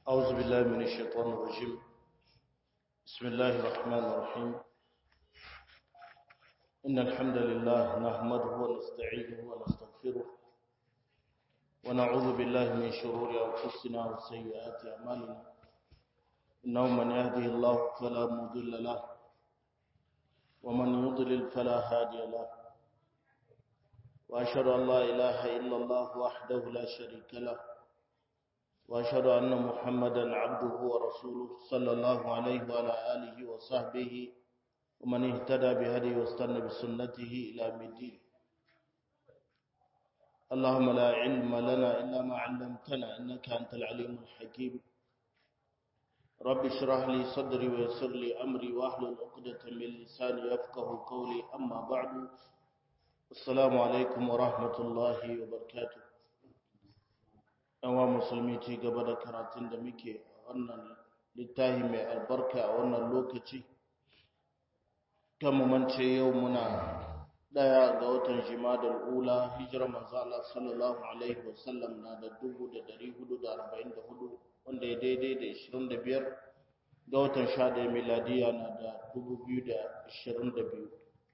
أعوذ بالله من الشيطان الرجيم بسم الله الرحمن الرحيم إن الحمد لله نحمده ونستعينه ونستغفره ونعوذ بالله من شرور أنفسنا وسيئات أعمالنا إنه من يهده الله فلا مضل له ومن يضلل فلا هادي له وأشهد أن لا إله إلا الله وحده لا شريك له وأشهد أن محمدا عبده ورسوله صلى الله عليه وعلى آله وصحبه ومن اهتدى بهديه واستنى بسنته إلى الدين اللهم لا علم لنا إلا ما علمتنا إنك أنت العليم الحكيم رب اشرح لي صدري ويسر لي أمري واحلل عقدة من لساني يفقه قولي أما بعد السلام عليكم ورحمة الله وبركاته yawa musulmi ci gaba da karatun da muke a wannan littafi mai albarka a wannan lokaci kan mance yau muna daya ga watan jimadar ula hijirar manzo Allah sallallahu alaihi wasallam na da 1444 wanda ya daidai da 25 ga watan 11 miladiya na da 2022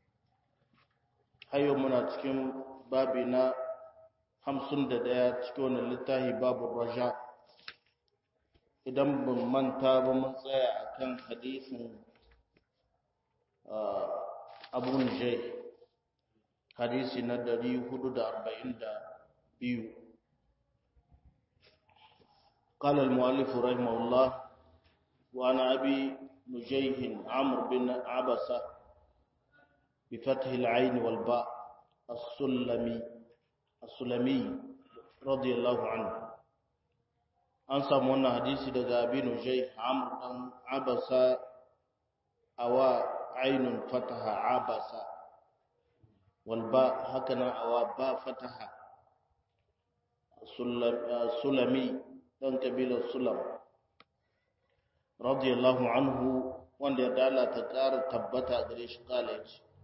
hayo muna cikin babi na hamsin da ɗaya cikin wani littafi babu raja idan ban manta ba mun tsaya a kan hadisin abun jai hadisi na dari hudu da arba'in da biyu قال المؤلف رحمه الله وعن أبي نجيه عمرو بن عبسة بفتح العين والباء السلمي السلمي رضي الله عنه an samu wannan hadisi daga abinu jai amr dan abasa awa ainun fataha abasa wal ba haka nan awa ba fataha sulami dan kabilar sulam radiyallahu anhu wanda ya dala ta ƙara tabbata gare shi kala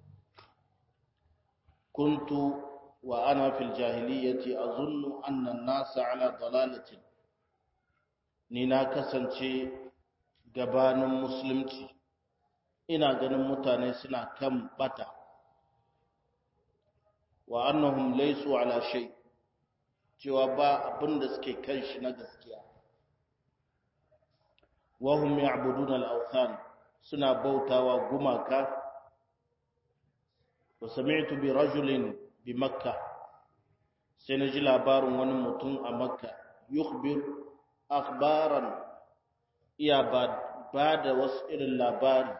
kuntu وأنا في الجاهلية أظن أن الناس على ضلالة نينا كسنشي gabanin musulunci ina ganin mutane suna kan bata wa annahum laysu ala shay cewa ba abin da suke kan shi na gaskiya wa hum ya'buduna al-awthan suna bautawa gumaka wa sami'tu bi rajulin bi makka sai na ji labarin wani mutum a makka yukhbir akhbaran iya ba da wasu irin labari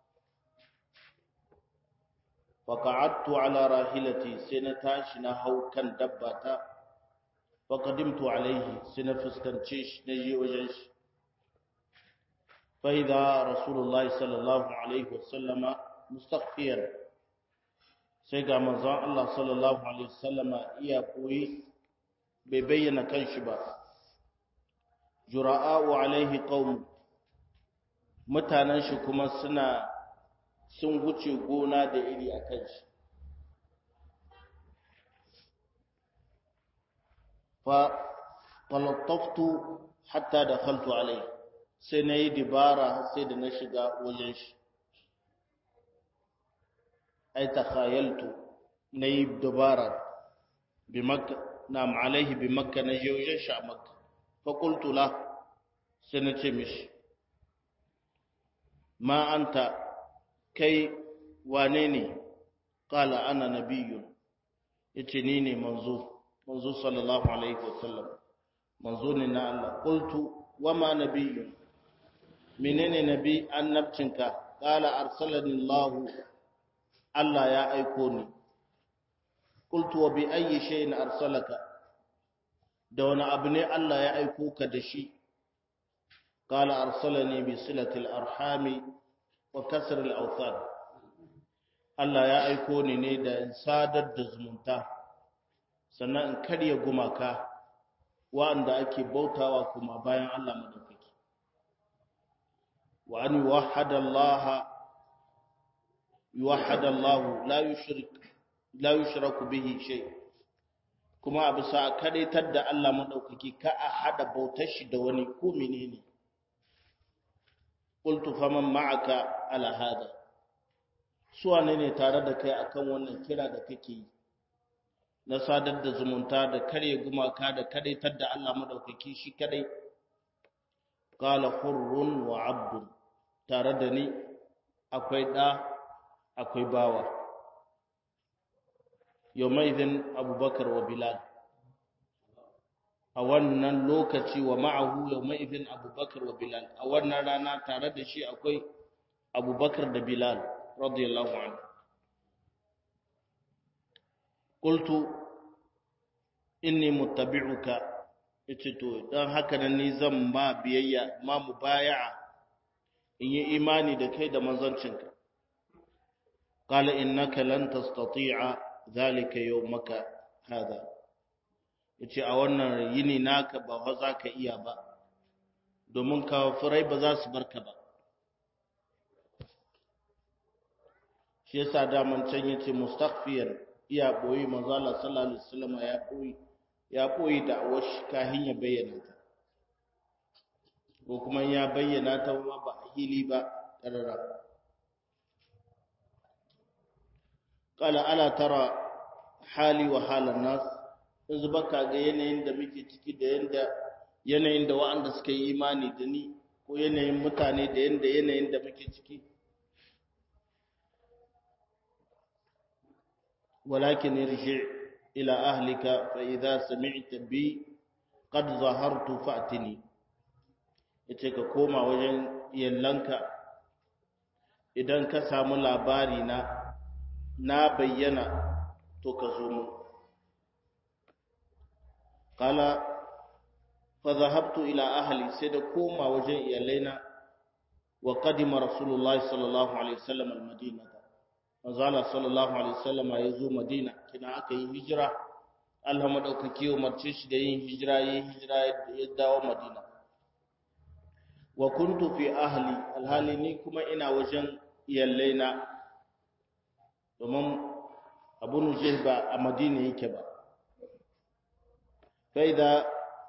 faƙa'attu ala rahilati sai na tashi na hau kan dabbata faƙadimtu alaihi sai na fuskance shi na je wajen shi fa'ida rasulullahi sallallahu alaihi wasallama mustaqfiyar sai ga manzon Allah sallallahu alaihi wasallama iya koyi bai bayyana kanshi ba jura'u alaihi qaum mutanen shi kuma suna sun wuce gona da iri a kanshi fa talattaftu hatta dakhaltu alaihi sai na yi dibara sai da na shiga wajen shi ai takhayaltu nayi dubara bi makka nam alaihi bi makka na je wajen shi a makka fa qultu la sai na ce mishi ma anta kai wane ne qala ana nabiyyun yace ni ne manzo manzo sallallahu alaihi wasallam manzo ne na Allah qultu wa ma nabiyyun menene nabi annabcinka qala arsalani Allah Allah ya aiko ni qultu wa bi ayyi shay'in arsalaka da wani abu ne Allah ya aiko ka da shi qala arsalani bi silati al-arhami wa kasr al-awthan Allah ya aiko ni ne da sadar da zumunta sannan in karya gumaka wanda ake bautawa kuma bayan Allah madaukaki wa an yuwahhada Allah يوحد الله لا يشرك لا يشرك به شيء kuma a bisa kadaitar da Allah madaukaki ka a hada bautar shi da wani ko menene qultu faman ma'aka ala hada su wane ne tare da kai akan wannan kira da kake yi na sadar da zumunta da karye gumaka da kadaitar da Allah madaukaki shi kadai qala hurrun wa abdun tare da ni akwai da akwai bawa yawmaidin abubakar wa bilal a wannan lokaci wa ma'ahu yawmaidin abubakar wa bilal a wannan rana tare da shi akwai abubakar da bilal radiyallahu anhu qultu inni muttabi'uka yace to dan haka nan ni zan ma biyayya ma mubaya'a in yi imani da kai da manzancinka qala innaka lan tastati'a zalika yawmaka hada yace a wannan yini naka ba fa za ka iya ba domin kafirai ba za su barka ba shi yasa daman can yace mustaghfiyan iya boyi manzo Allah sallallahu alaihi wasallam ya boyi ya boyi da awash kahin ya bayyana ta ko kuma ya bayyana ta ma ba hili ba karara qala ala tara hali wa halan nas yanzu baka ga yanayin da muke ciki da yanda yanayin da wa'anda suka yi imani da ni ko yanayin mutane da yanda yanayin da muke ciki ولكن ارجع إلى أهلك فإذا سمعت بي قد ظهرت فأتني yace ka koma wajen yallanka idan ka samu labari na na bayyana to ka zo mu qala fa dhahabtu ila ahli sai da koma wajen iyalaina wa qadima rasulullahi sallallahu alaihi wasallam al-madinah manzala sallallahu alaihi wasallam ya zo madina kina aka yi hijira Allah madaukaki umarce shi da yin hijira yin hijira ya dawo madina wa kuntu fi ahli alhali ni kuma ina wajen iyallaina domin abu nujih ba a madina yake ba faida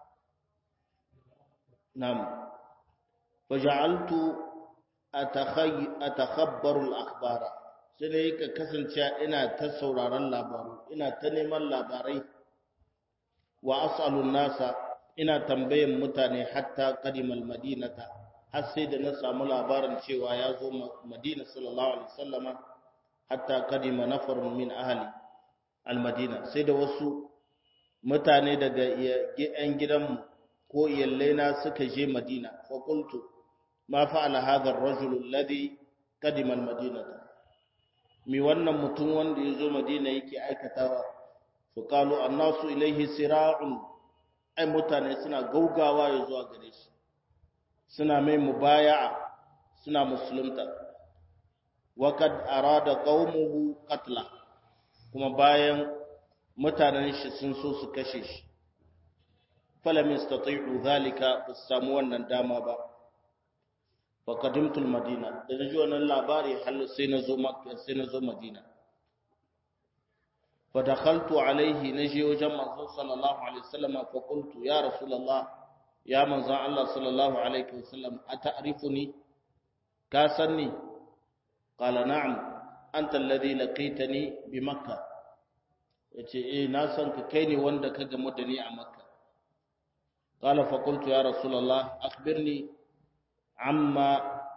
nam faja'altu atakhabbaru al-akhbara sai da yake kasance ina ta sauraron labaru ina ta neman labarai wa as'alun nasa ina tambayan mutane hatta qadimal madinata har sai da na samu labarin cewa ya zo madina sallallahu alaihi wasallama hatta qadima nafarun min ahli almadina sai da wasu mutane daga yan gidanmu ko iyallaina suka je madina fa qultu ma fa'ala hadha ar-rajul alladhi qadima almadinata mi wannan mutum wanda ya zo madina yake aikatawa su kalu annasu ilaihi sira'un ai mutane suna gaugawa ya zuwa gare shi suna mai mubaya'a suna musulunta wakad arada qaumuhu qatla kuma bayan mutanen shi sun so su kashe shi falam yastati'u dhalika bas samu wannan dama ba فقدمت المدينة da naji wannan labari hal sai na zo makka sai na zo madina fa dakhaltu alaihi naji wajen manzo sallallahu alaihi wasallam fa qultu ya rasulullah ya manzo Allah sallallahu alaihi wasallam ata'rifuni ka sanni qala na'am anta alladhi laqitani bi makkah yace eh na san ka kai ne wanda ka gamu da ni a makka qala fa qultu ya rasulullah akhbirni amma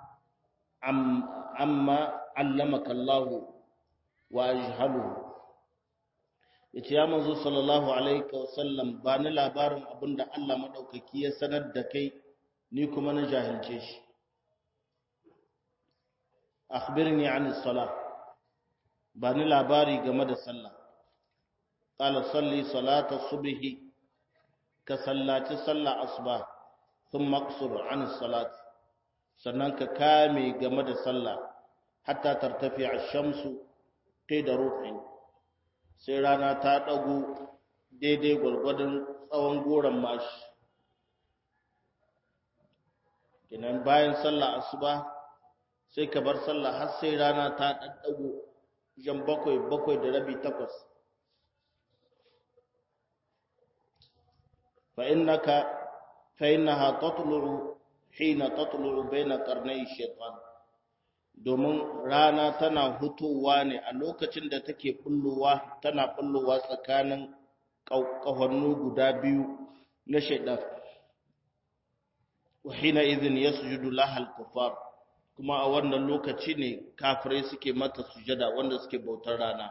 amma allamaka Allah wa ajhaluhu yace ya manzo sallallahu alaihi wasallam ba ni labarin abinda Allah madaukaki ya sanar da kai ni kuma na jahilce shi akhbirni an as-salah ba ni labari game da sallah qala salli salata subhi ka sallaci sallah asbah thumma aqsur an as-salat sannan ka kame game da sallah hatta tartafi ash-shamsu da ruhin sai rana ta dago daidai gwargwadon tsawon goron mashi kinan bayan sallah asuba sai ka bar sallah har sai rana ta daddago jan bakwai bakwai da rabi takwas fa innaka fa innaha tatlu'u hina tatlu'u baina qarnay shaytan domin rana tana hutowa ne a lokacin da take bullowa tana bullowa tsakanin ƙahohannu guda biyu na shaidan wa hina idhin yasjudu lahal kufar kuma a wannan lokaci ne kafirai suke mata sujada wanda suke bautar rana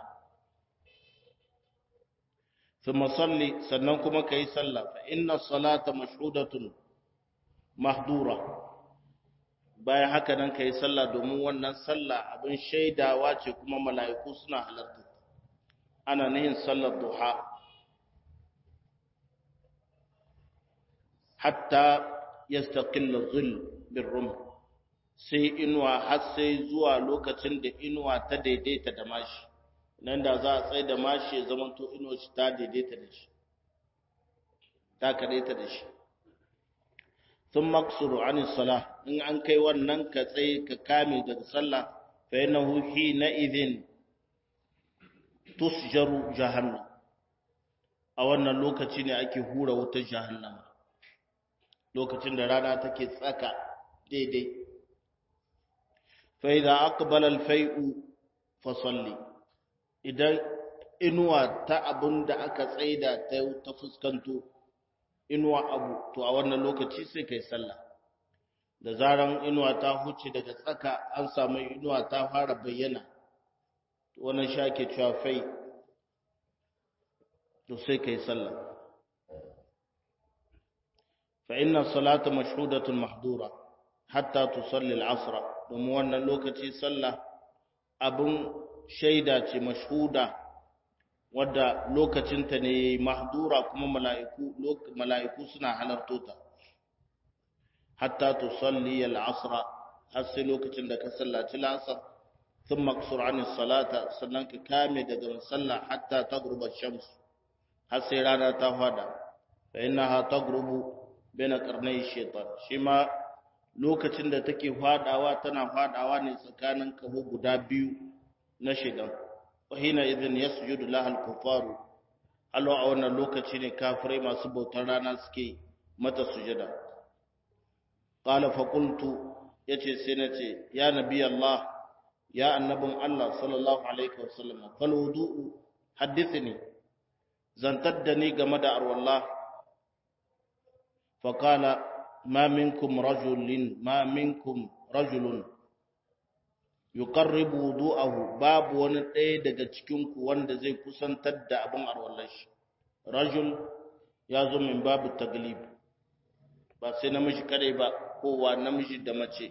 thumma salli sannan kuma kai sallah fa inna salata mashhudatun mahdura bayan haka nan ka yi sallah domin wannan sallah abin shaidawa ce kuma mala'iku suna halarta ana nihin sallar duha hatta ya staƙilla zul bin rum sai inuwa har sai zuwa lokacin da inuwa ta daidaita da mashi nan da za a tsaye da mashi ya zamanto inuwa shi ta daidaita da shi ta kadaita da shi sun maksuru an sala in an kai wannan ka tsaye ka kame daga sallah fa yana huhi na idin tusjaru jahannam a wannan lokaci ne ake hura wutar jahannama lokacin da rana take tsaka daidai fa idza aqbala al-fai'u fa salli idan inuwa ta abunda aka tsaida ta fuskanto inuwa abu to a wannan lokaci sai kai sallah da zaran inuwa ta huce daga tsaka an samu inuwa ta fara bayyana wannan shake cewa fai to sai kai sallah fa inna salata mashhudatun mahdura hatta tusalli al-asr domin wannan lokaci sallah abun shaida ce mashhuda wadda lokacinta ne mahdura kuma mala'iku mala'iku suna halarto ta hatta tusalli al-asr har sai lokacin da ka sallaci al-asr thumma qsur an salata sannan ka kame daga sallah hatta taghruba ash-shams har sai rana ta fada fa innaha taghrubu baina qarnay shaytan shi ma lokacin da take fadawa tana fadawa ne tsakanin kaho guda biyu na shaytan wahina idin yasjudu laha al-kuffaru alwa a wannan lokaci ne kafirai masu bautar rana suke mata sujada qala fa qultu yace sai nace ya nabi Allah ya annabin Allah sallallahu alaihi wasallam fal wudu'u hadithni zantar da ni game da arwallah fa qala ma minkum rajulin ma minkum rajulun yuqarribu wudu'ahu babu wani ɗaya daga cikin ku wanda zai kusantar da abin arwallar shi rajul ya zo min babu taglib ba sai namiji kadai ba kowa namiji da mace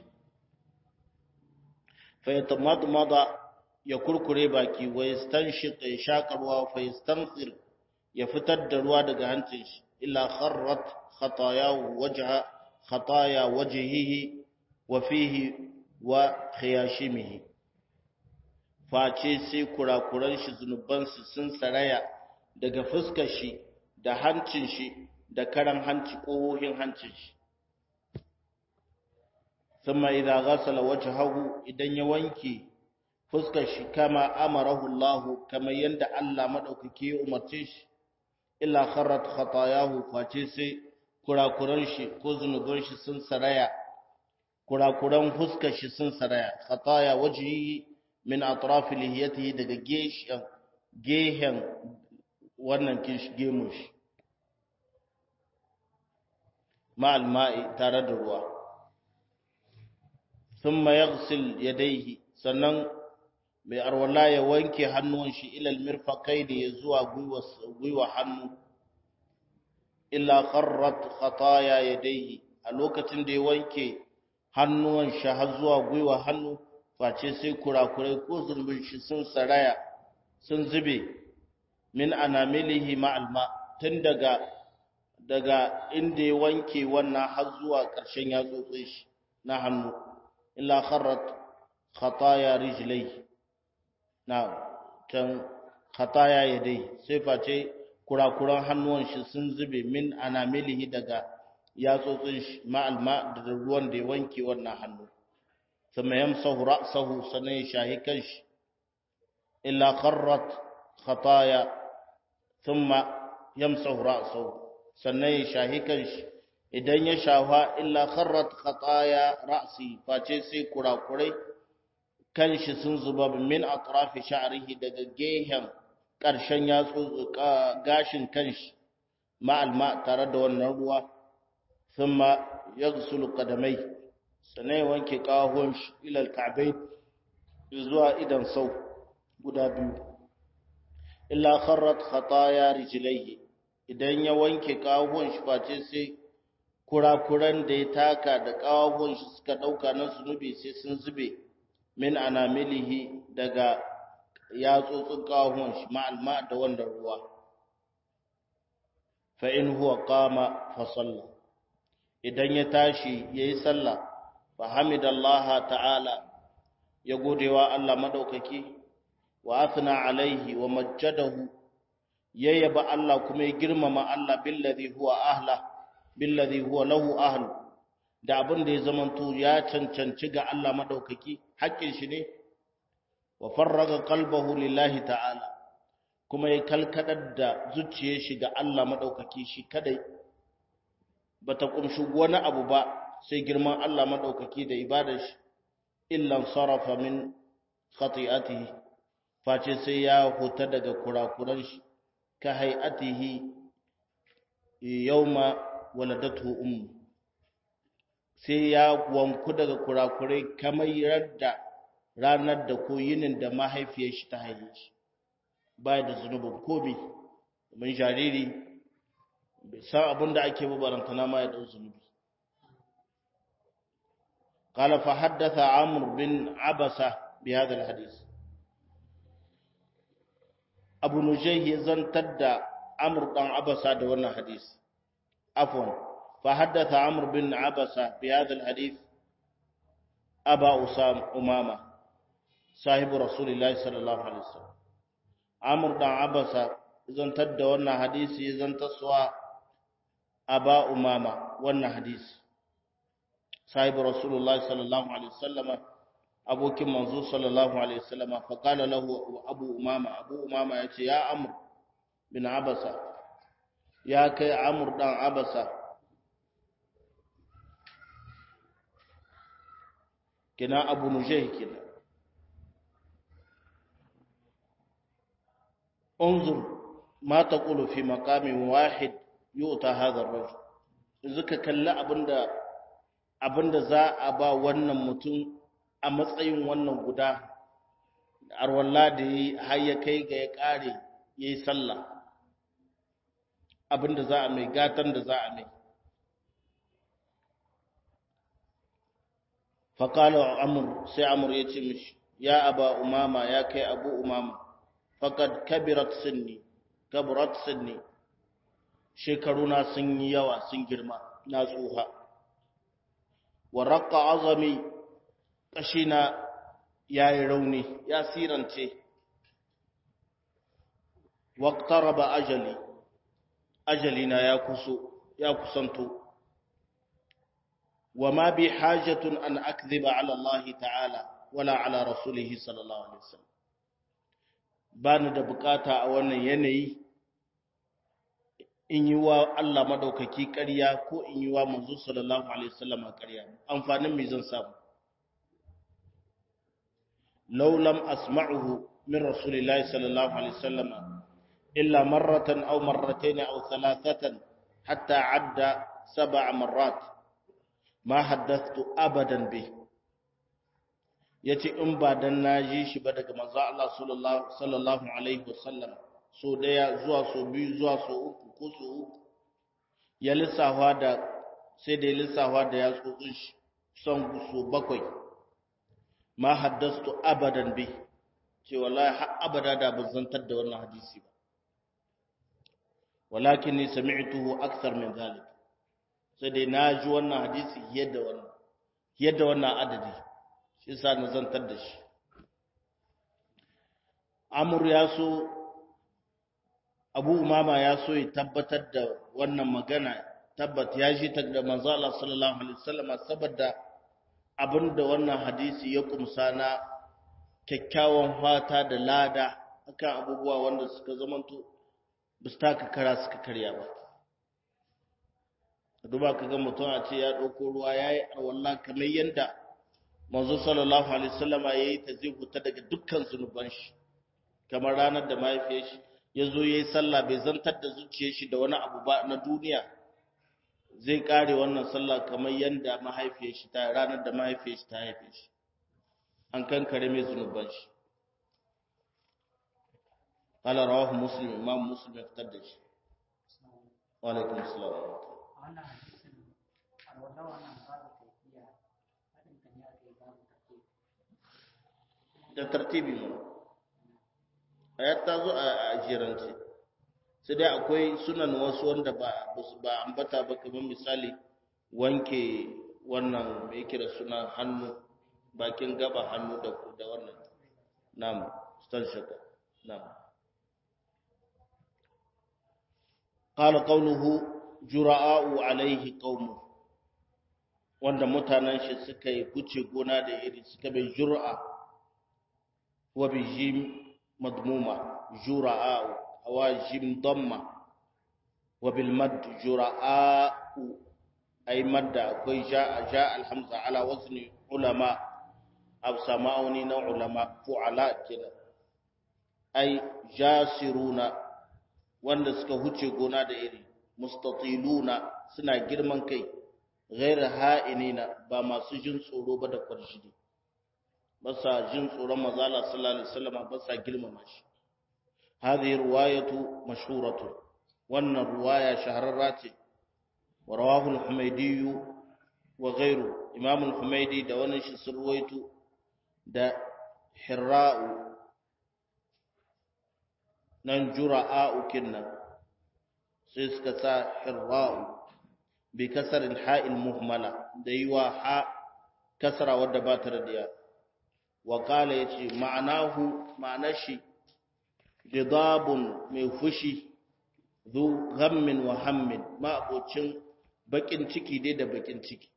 fa yatamadmada ya kurkure baki wa yastanshiq ya shakarwa fa yastansir ya fitar da ruwa daga hancin shi illa kharrat khatayahu wajha khataya wajhihi wa fihi wa khiyashimihi face sai kurakuran shi zunubansu sun saraya daga fuskar shi da hancin shi da karan hanci ƙohohin hancin shi thumma idza ghasala wajhahu idan ya wanke fuskar shi kama amarahu Allah kama yanda Allah madaukake ya umarce shi illa kharrat khatayahu face sai kurakuran shi ko zunuban shi sun saraya kurakuran fuskar shi sun saraya khataya wajhi min atraf lihiyatihi daga geshen gehen wannan kish gemun shi ma'al ma'i tare da ruwa thumma yaghsil yadayhi sannan mai arwala ya wanke hannuwan shi ilal mirfaqaini ya zuwa gwiwa hannu illa kharrat khataya yadayhi a lokacin da ya wanke hannuwan shi har zuwa gwiwa hannu face sai kurakurai ko zurbin shi sun saraya sun zube min anamilihi ma'alma tun daga daga inda ya wanke wannan har zuwa ƙarshen yatsotsin shi na hannu illa kharrat khataya rijlai na can khataya yadai sai face kurakuran hannuwan shi sun zube min anamilihi daga yatsotsin shi ma'alma da ruwan da ya wanke wannan hannu ثم يمسح رأسه سنه شاهكش إلا قرت خطايا ثم يمسح رأسه sannan ya shahi kanshi idan ya shafa illa kharrat khataya ra'si face sai kurakurai kanshi sun zuba min atrafi sha'rihi daga gehen ƙarshen yatsu gashin kanshi ma'al ma tare da wannan ruwa thumma yaghsulu qadamai sanai wanke kahon shi ila al-ka'bayn zuwa idan sau guda biyu illa kharrat khataya rijlaihi idan ya wanke kahon shi face sai kurakuran da ya taka da kahon shi suka dauka na zunubi sai sun zube min anamilihi daga yatsotsin kahon shi ma'alma da wannan ruwa fa in huwa qama fa salla idan ya tashi yayi sallah fa hamidallaha ta'ala ya godewa Allah madaukaki wa athna alaihi wa majjadahu yayyaba Allah kuma ya girmama Allah billadhi huwa ahla billadhi huwa lahu ahlu da abin da ya zamanto ya cancanci ga Allah madaukaki haƙƙin shi ne wa farraga qalbahu lillahi ta'ala kuma ya kalkadar da zuciyar shi ga Allah madaukaki shi kadai bata kumshi wani abu ba sai girman Allah madaukaki da ibadar shi illan sarafa min khati'atihi face sai ya huta daga kurakuran shi ka hay'atihi yawma waladatu ummu sai ya wanku daga kurakurai kamar yadda ranar da ko yinin da mahaifiyar shi ta haife shi baya da zunubin komi domin jariri bai san abin da ake babarantana ma ya dau zunubi قال فحدث عمرو بن عبسة بهذا الحديث أبو نجيه زنتد عمرو بن عبسة دون حديث عفوا فحدث عمرو بن عبسة بهذا الحديث أبا أسام أمامة صاحب رسول الله صلى الله عليه وسلم عمرو بن عبسة زنتد دون حديث زنتسوا أبا أمامة ون حديث sahibu rasulullahi sallallahu alaihi wasallama abokin manzo sallallahu alaihi wasallama fa qala lahu abu umama abu umama yace ya amr bin abasa ya kai amr dan abasa kina abu nujayh kina انظر ما تقول في مقام واحد يؤتى هذا الرجل zaka kalli abinda abinda za a ba wannan mutum a matsayin wannan guda arwalla da yi har ya kai ga ya kare ya yi sallah abinda za a mai gatan da za a mai faƙalar amur sai amur ya ce mishi ya aba umama ya kai abu umama faƙad kabirat sinni kabirat sinni shekaruna sun yi yawa sun girma na tsuha wa raƙa azami ƙashina ya yi rauni ya sirance waƙtaraba ajali ajalina ya kuso ya kusanto wa ma bi hajatun an akdhiba ala Allah ta'ala wala ala rasulihi sallallahu alaihi wasallam bani da bukata a wannan yanayi in yi wa Allah madaukaki ƙarya ko in yi wa manzo sallallahu alaihi wasallam ƙarya amfanin me zan samu law lam asma'uhu min rasulillahi sallallahu alaihi wasallam illa marratan aw marratayn aw thalathatan hatta adda sab'a marrat ma haddathtu abadan bi yace in ba dan naji shi ba daga manzo Allah sallallahu alaihi wasallam so daya zuwa so biyu zuwa so uku ko so uku ya lissafa da sai da ya lissafa da ya tsotsin shi son so bakwai ma haddastu abadan bi ce wallahi har abada da ban zantar da wannan hadisi ba walakin ni sami'tuhu akthar min zalik sai dai na ji wannan hadisi yadda wannan yadda wannan adadi shi yasa na zantar da shi amur ya so abu umama ya so ya tabbatar da wannan magana tabbat ya ji ta da manzo Allah sallallahu alaihi wasallam saboda abinda wannan hadisi ya kumsa na kyakkyawan fata da lada akan abubuwa wanda suka zamanto ba su taka kara suka karya ba duba ka ga mutum a ce ya ɗauko ruwa ya yi arwallah kamar yadda manzo sallallahu alaihi wasallama ya yi ta zai huta daga dukkan zunuban shi kamar ranar da mahaifiyar shi ya zo ya yi sallah bai zantar da zuciyar shi da wani abu ba na duniya zai kare wannan sallah kamar yadda mahaifiyar shi ta ranar da mahaifiyar shi ta haife shi an kankare mai zunuban shi قال رواه مسلم امام مسلم افتر da shi wa alaikum assalam wannan hadisin alwala wannan babu tafiya hadin kan ya kai babu tafiya da tartibi mu ayat ta zo a jirance sai dai akwai sunan wasu wanda ba ba ambata ba kamar misali wanke wannan mai kira suna hannu bakin gaba hannu da da wannan nam stan shaka nam qala qawluhu jura'u alaihi qaumu wanda mutanen shi suka yi kuce gona da iri suka bai jur'a wa bi jim madmuma jura'u awa jim damma wa bil mad jura'u ay madda akwai ja'a ja'a alhamza ala wazni ulama aw sama'uni na ulama fu'ala kenan ay jasiruna wanda suka huce gona da iri mustatiluna suna girman kai ghair ha'inina ba masu jin tsoro ba da kwarjini ba sa jin tsoron mazala sallallahu alaihi wasallam ba sa girmama shi hadhihi riwayatu mashhuratu wannan riwaya shahararra ce wa rawahu al-humaydi wa ghayru imam al-humaydi da wannan shi surwaitu da hirra'u nan jura'a'u kinnan sai suka sa hirra'u bi kasarin ha'il muhmala da yi wa ha kasara wadda ba ta radiya wa kala ya ce ma'anahu ma'anar shi gidabun mai fushi zu ghammin wa hammin ma'abocin bakin ciki dai da bakin ciki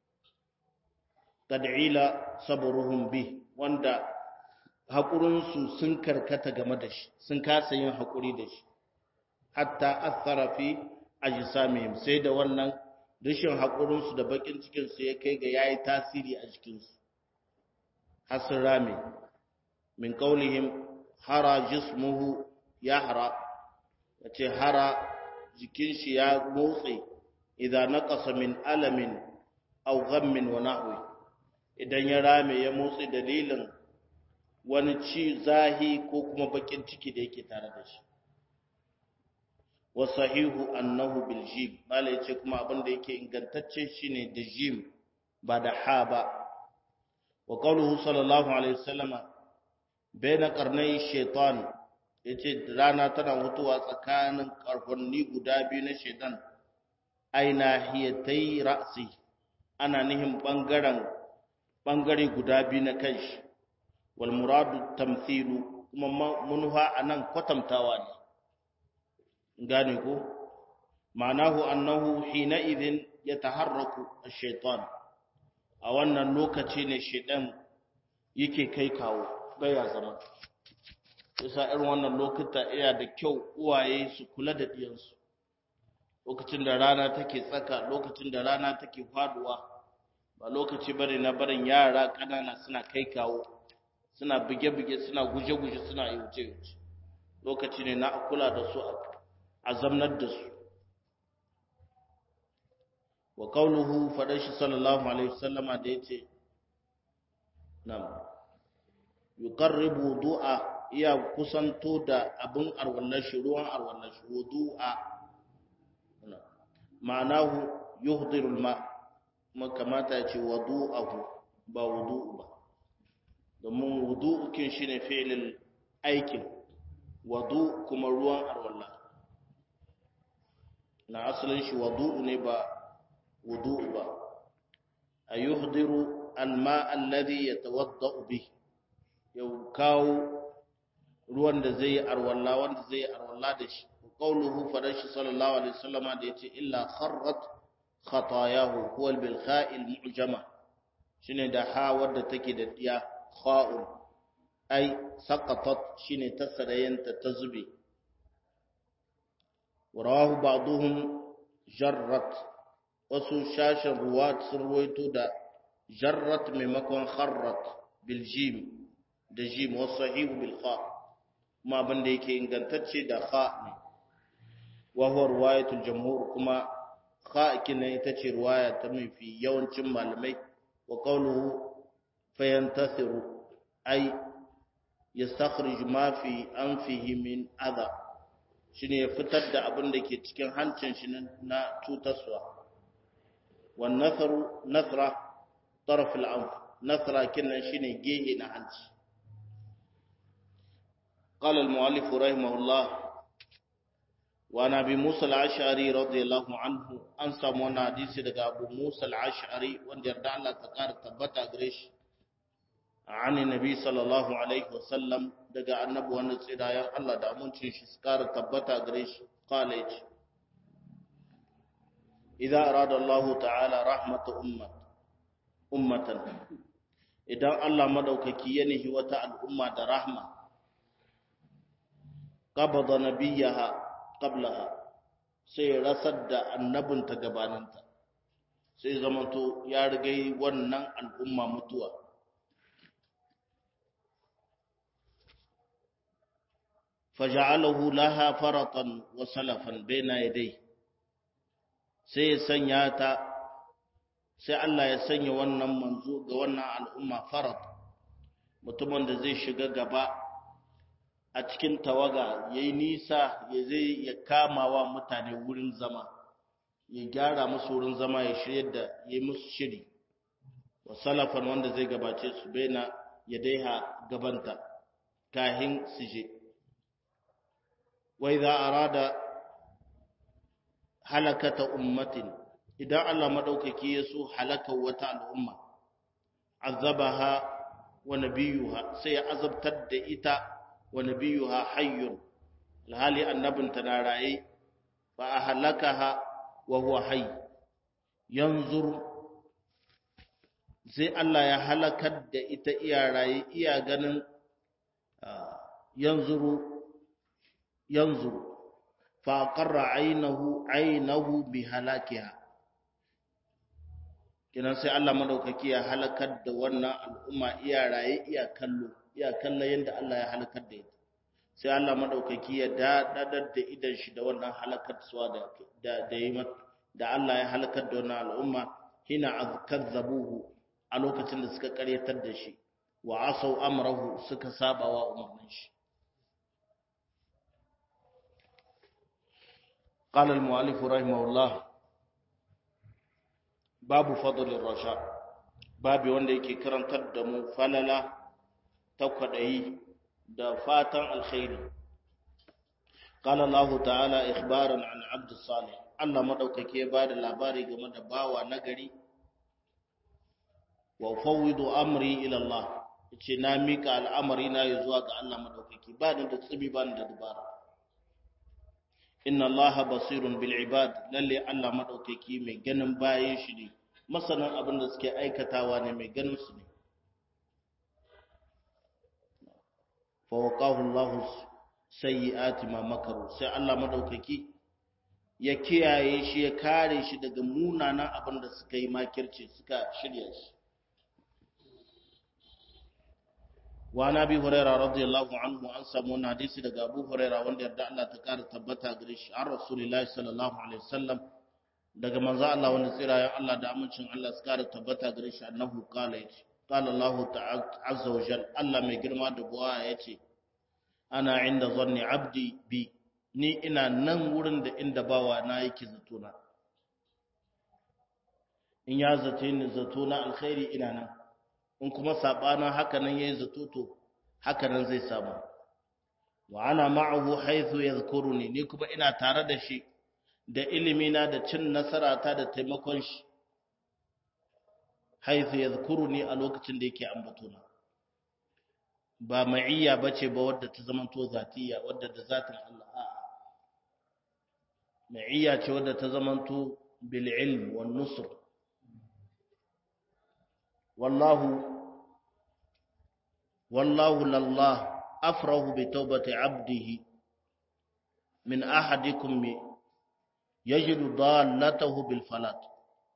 tad'ila sabruhum bi wanda haƙurinsu sun karkata game da shi sun kasa yin haƙuri da shi hatta athara fi ajsamihim sai da wannan rashin haƙurinsu da bakin cikinsu ya kai ga yayi tasiri a jikinsu hasir rami min qaulihim hara jismuhu yahra yace hara jikin shi ya motsi idan naqasa min alamin aw ghammin wa nahwi idan ya rame ya motsi dalilin wani ci zahi ko kuma bakin ciki da yake tare da shi wa sahihu annahu bil jim mala yace kuma abin da yake ingantacce shine da jim ba da ha ba wa qawluhu sallallahu alaihi wasallama baina qarnai shaytan yace rana tana mutuwa tsakanin karfanni guda biyu na shaytan aina hiyatai ra'si ana nihin bangaren bangare guda biyu na kanshi wal muradu tamthilu kuma munha anan kwatantawa ne gane ko ma'anahu annahu hina idhin yataharraku ash-shaytan a wannan lokaci ne shaytan yake kai kawo baya zama yasa irin wannan lokuta iya da kyau uwaye su kula da diyansu lokacin da rana take tsaka lokacin da rana take faduwa ba lokaci bane na barin yara kanana suna kai kawo suna buge-buge suna guje-guje suna yuce-yuce lokaci ne na kula da su a zamnar da su wa kauluhu faɗar shi sallallahu alaihi wasallama da ya ce nam yuqarribu du'a iya kusanto da abin arwallar shi ruwan arwallar shi wudu'a ma'anahu yuhdirul ma kuma kamata ya ce wudu'ahu ba wudu'u ba domin wudu'u kin shine fi'ilin aikin wudu kuma ruwan arwallah na asalin shi wudu'u ne ba wudu'u ba ayuhdiru alma alladhi yatawaddau bih yau kawo ruwan da zai yi arwalla wanda zai yi arwalla da shi qawluhu farashi sallallahu alaihi wasallama da yace illa kharrat khatayahu huwa bil kha'il mu'jama shine da ha wadda take da diya kha'un ai saqatat shine tasarayanta ta zube ورواه بعضهم جرت wasu shashin ruwa sun ruwaito da jarrat maimakon kharrat bil jim da jim wasu sahihu bil kha kuma abin da yake ingantacce da kha ne wa huwa riwayatul jamhur kuma kha kina ita ce riwaya ta mafi yawancin malamai wa qawluhu fayantasiru ay yastakhrij ma fi anfihi min adha shine ya fitar da abin da ke cikin hancin shi na cutarwa wan nathru nathra taraf al-anf nathra kinan shine gehe na hanci قال المؤلف رحمه الله وعن ابي موسى الاشعري رضي الله عنه ان سمعنا حديث daga abu Musa al-Ash'ari wanda yarda Allah ta kara tabbata gare shi عن النبي صلى الله عليه وسلم daga annabi wanda tsirayen Allah da amincin shi su kara tabbata gare shi qala yace idza arada Allah ta'ala rahmata ummat ummatan idan Allah madaukaki ya nihi wata al'umma da rahma qabada nabiyaha qablaha sai rasar da annabinta gabaninta sai zamanto ya rigai wannan al'umma mutuwa faja'alahu laha faratan wa salafan baina yadai sai ya sanya ta sai Allah ya sanya wannan manzo ga wannan al'umma farat mutumin da zai shiga gaba a cikin tawaga ya yi nisa ya zai ya kama wa mutane wurin zama ya gyara musu wurin zama ya shirya da ya yi musu shiri wa salafan wanda zai gabace su baina ya daiha gabanta kahin su je wai za a rada halakata ummatin idan Allah maɗaukaki ya so halaka wata al'umma azabaha wa nabiyuha sai ya azabtar da ita wa nabiyuha hayyun alhali annabinta na raye fa ahlakaha wa huwa hayy yanzur sai Allah ya halakar da ita iya raye iya ganin yanzuru yanzuru fa qarra aynahu aynahu bi halakiha kinan sai Allah madaukaki ya halakar da wannan al'umma iya raye iya kallo iya kallon yadda Allah ya halakar da ita sai Allah madaukaki ya dadadar da idan shi da wannan halakar suwa da da da yi da Allah ya halakar da wannan al'umma hina azkazzabuhu a lokacin da suka karyatar da shi wa asau amrahu suka saba wa umarnin shi قال المؤلف رحمه الله babu fadlin rasha babu wanda yake karantar da mu falala ta kwadayi da fatan alkhairi qala allah ta'ala ikhbaran an abd salih allah madaukake ba da labari game da bawa nagari wa fawwidu amri ila allah yace na mika al'amari na zuwa ga allah madaukake ba ni da tsibi ba ni da dubara inna allaha basirun bil ibad lalle allah madaukaki mai ganin bayan shi ne masanan abin da suke aikatawa ne mai ganin su ne fa waqahu allah sayyi'ati ma makaru sai allah madaukaki ya kiyaye shi ya kare shi daga munanan abin da suka yi makirci suka shirya shi wa na bi huraira radiyallahu anhu an samu wani hadisi daga abu huraira wanda yarda Allah ta kara tabbata gare shi an rasulullahi sallallahu alaihi wasallam daga manzo Allah wanda tsirayen Allah da amincin Allah su kara tabbata gare shi annahu qala yace qala Allah ta'ala azza wa jalla Allah mai girma da buwa yace ana inda zanni abdi bi ni ina nan wurin da inda bawa na yake zato na in ya zace ni zato na alkhairi ina nan in kuma sabanin haka nan yayi zato to haka nan zai samu wa ana ma'ahu haythu yadhkuruni ni kuma ina tare da shi da ilimi na da cin nasara ta da taimakon shi haythu yadhkuruni a lokacin da yake ambatona ba ma'iyya bace ba wadda ta zamanto zatiya wadda da zatin Allah a'a ma'iyya ce wadda ta zamanto bil ilm wan nusr والله والله لله أفره بتوبة عبده من أحدكم يجد ضالته بالفلات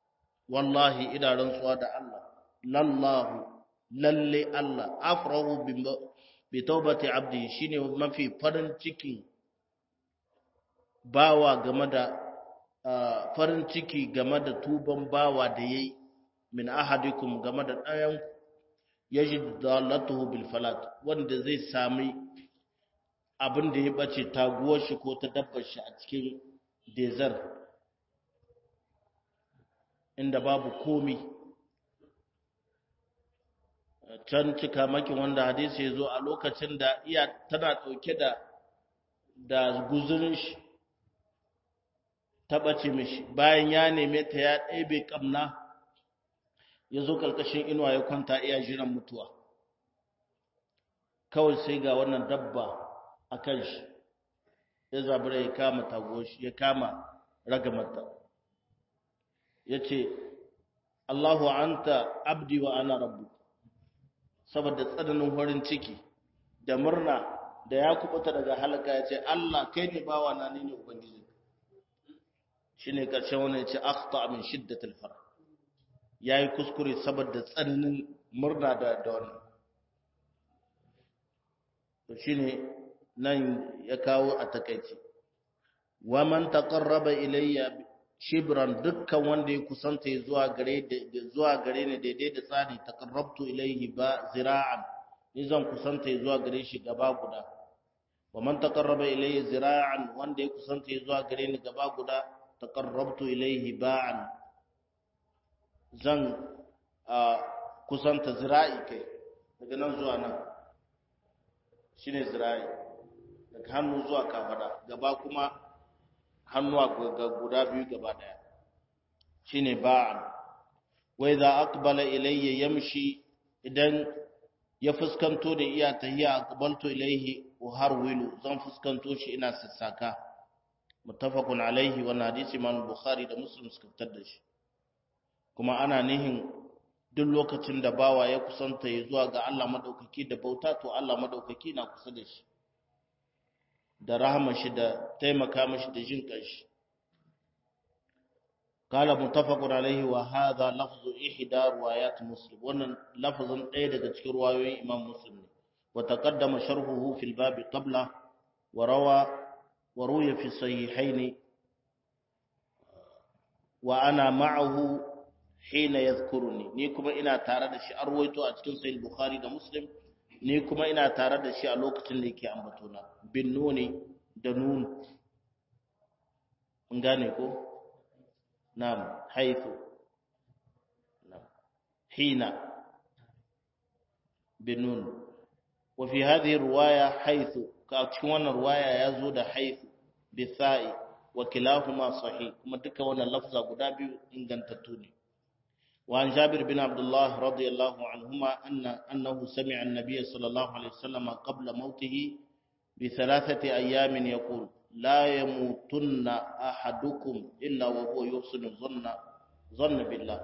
wallahi ina rantsuwa da Allah lallahu lalle Allah afrahu bi taubati abdi shine mafi farin cikin bawa game da farin ciki game da tuban bawa da yayi min ahadikum game da ɗayan yajid dalatuhu bil falat wanda zai sami abin da ya bace taguwar shi ko ta dabbar shi a cikin desert inda babu komi can cika makin wanda hadisi ya zo a lokacin da iya tana ɗauke da da guzurin shi taɓace mishi bayan ya neme ta ya ɗebe ƙamna ya zo ƙarƙashin inuwa ya kwanta iya jiran mutuwa kawai sai ga wannan dabba a kan shi ya zabura ya kama tagoshi ya kama ragamata ya ce Allahu anta abdi wa ana rabbu saboda tsananin farin ciki da murna da ya kubuta daga halaka ya ce Allah kai ne bawa na ni ne ubangiji shine karshen wannan ya ce akhta min shiddatil farah yayi kuskure saboda tsananin murna da da wannan to shine nan ya kawo a takaici wa man taqarraba ilayya shibran dukkan wanda ya kusanta zuwa gare zuwa gare ni daidai da tsari taqarrabtu ilayhi ba zira'an ni zan kusanta zuwa gare shi gaba guda wa man taqarraba ilayya zira'an wanda ya kusanta zuwa gare ni gaba guda taqarrabtu ilayhi ba'an zan kusanta zira'i kai daga nan zuwa nan shine zira'i daga hannu zuwa kafada gaba kuma hannuwa ga guda biyu gaba daya shine ba'an wa idza aqbala ilayya yamshi idan ya fuskanto da iya tahiya aqbaltu ilayhi wa harwilu zan fuskanto shi ina sassaka muttafaqun alaihi wa hadisi imam bukhari da muslim suka fitar da shi kuma ana nihin duk lokacin da bawa ya kusanta ya zuwa ga Allah madaukaki da bauta to Allah madaukaki na kusa da shi da rahama shi da taimaka mashi da jin kanshi qala muttafaqun alaihi wa hadha lafzu ihda riwayat muslim wannan lafzin ɗaya daga cikin riwayoyin imam muslim ne wa taqaddama sharhuhu fil bab qabla wa rawa wa ruya fi sahihayn wa ana ma'ahu hina yadhkuruni ni kuma ina tare da shi arwaito a cikin sahih bukhari da muslim ni kuma ina tare da shi a lokacin da yake ambatona bin nuni da nun mun gane ko na'am haythu na'am hina bin nun wa fi hadhihi riwaya haythu ka cikin wannan riwaya yazo da haythu bi sa'i wa kilahuma sahih kuma duka wannan lafza guda biyu ingantattu ne وعن جابر بن عبد الله رضي الله عنهما أن أنه سمع النبي صلى الله عليه وسلم قبل موته بثلاثة أيام يقول لا يموتن أحدكم إلا وهو يحسن الظن ظن بالله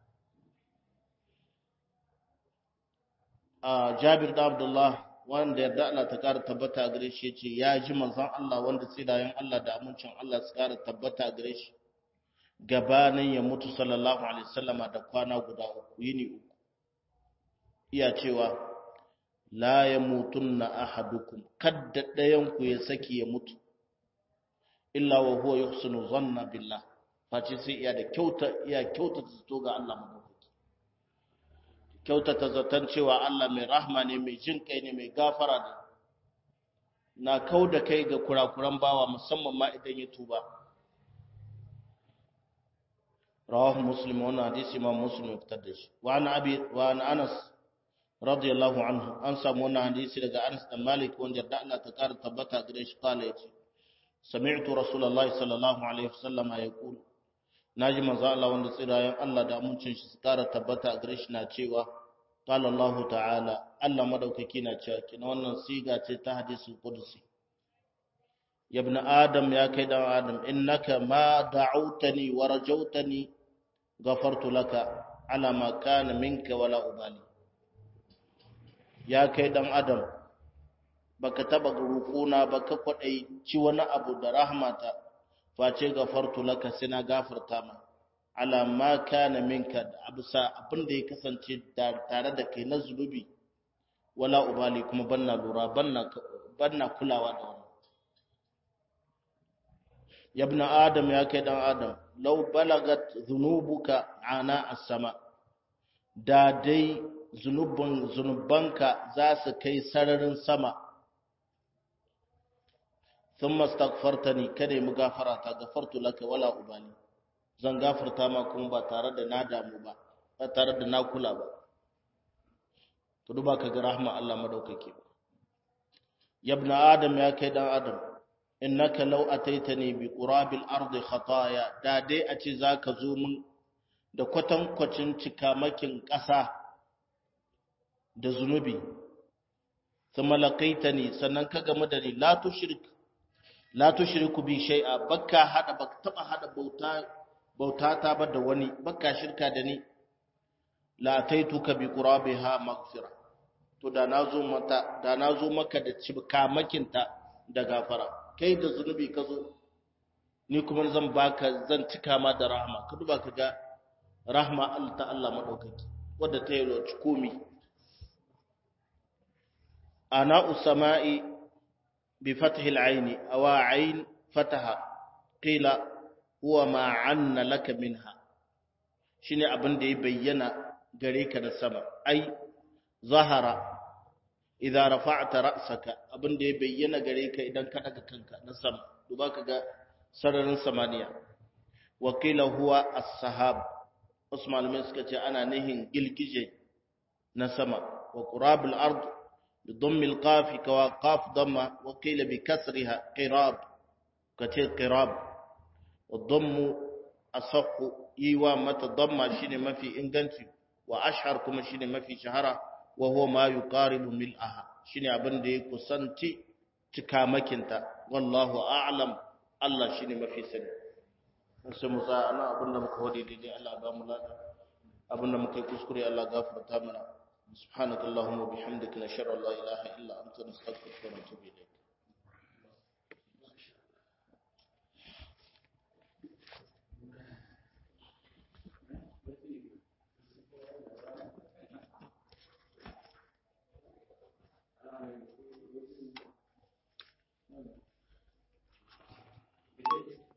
آه جابر بن عبد الله wanda yarda Allah ta ƙara tabbata a gare shi yace ya ji manzon Allah wanda tsidayen Allah da amincin Allah su ƙara tabbata a gare shi gabanin ya mutu sallallahu alaihi wasallama da kwana guda uku yini uku iya cewa la yamutunna ahadukum kadda dayan ku ya saki ya mutu illa wa huwa yuhsinu dhanna billah face sai iya da kyauta iya kyauta zato ga Allah madaukaki kyauta ta zaton cewa Allah mai rahma ne mai jin kai ne mai gafara ne na kauda kai ga kurakuran bawa musamman ma idan ya tuba رواه مسلم وانا حديث امام مسلم يفتدش وعن ابي وعن انس رضي الله عنه ان سمونا حديث daga Anas da Malik wanda da Allah ta kara tabbata gare shi kala yace sami'tu rasulullahi sallallahu alaihi wasallam yaqul naji manzo Allah wanda tsirayen Allah da amincin shi su kara tabbata gare shi na cewa qala Allah ta'ala Allah madaukaki na cewa kina wannan siga ce ta hadisul qudsi ya ibn adam ya kai dan adam innaka ma da'awtani wa rajawtani ghafartu laka ala ma kana minka wala ubali ya kai dan adam baka taba rukuna baka kwadai ci wani abu da rahmata face gafartu laka sai na gafarta ma ala ma kana minka abisa abin da ya kasance tare da kai na zunubi wala ubali kuma banna lura banna banna kulawa da wannan ya ibn adam ya kai dan adam law balagat dhunubuka ana as-sama da dai zunubun zunubanka za su kai sararin sama thumma astaghfartani kada mu gafara ta gafartu laka wala ubali zan gafarta ma kuma ba tare da na damu ba ba tare da na kula ba to duba ka ga rahma Allah madaukake ya ibn adam ya kai dan adam innaka law ataitani bi qurabil ardi khataya da dai a ce zaka zo mun da kwatankwacin cikamakin ƙasa da zunubi thumma laqaitani sannan ka gamu da ni la tushrik la tushriku bi shay'a bakka hada baka taba hada bauta bautata ba da wani bakka shirka da ni la ataituka bi qurabiha maghfira to da nazo mata da nazo maka da cikamakinta da gafara kai da zunubi ka zo ni kuma zan baka zan cika ma da rahama ka duba ka ga rahma Allah ta Allah madaukaki wadda ta yi roci komi ana usama'i bi fathi al-ayn aw ayn fataha qila huwa ma anna laka minha shine abin da ya bayyana gare ka da sama ai zahara idza rafa'ta ra'saka abin da ya bayyana gare ka idan ka daga kanka na sama duba ka ga sararin samaniya wa qila huwa as-sahab Usman mai suka ce ana nihin gilgije na sama wa qurabul ard bi dhammi al-qaf ka qaf dhamma wa qila bi kasriha qirab kace qirab wa dhammu asaqu yiwa mata dhamma shine mafi inganci wa ashhar kuma shine mafi shahara wa huwa ma yuqaribu mil'aha shine abin da ya kusanci cikamakinta wallahu a'lam Allah shine mafi sani sai mu sa ana abin da muka wadi daidai Allah ba mu lada abin da muka yi kuskure Allah gafarta mana subhanakallahumma bihamdika nashhadu an la ilaha illa anta nastaghfiruka wa natubu ilayk Thank you.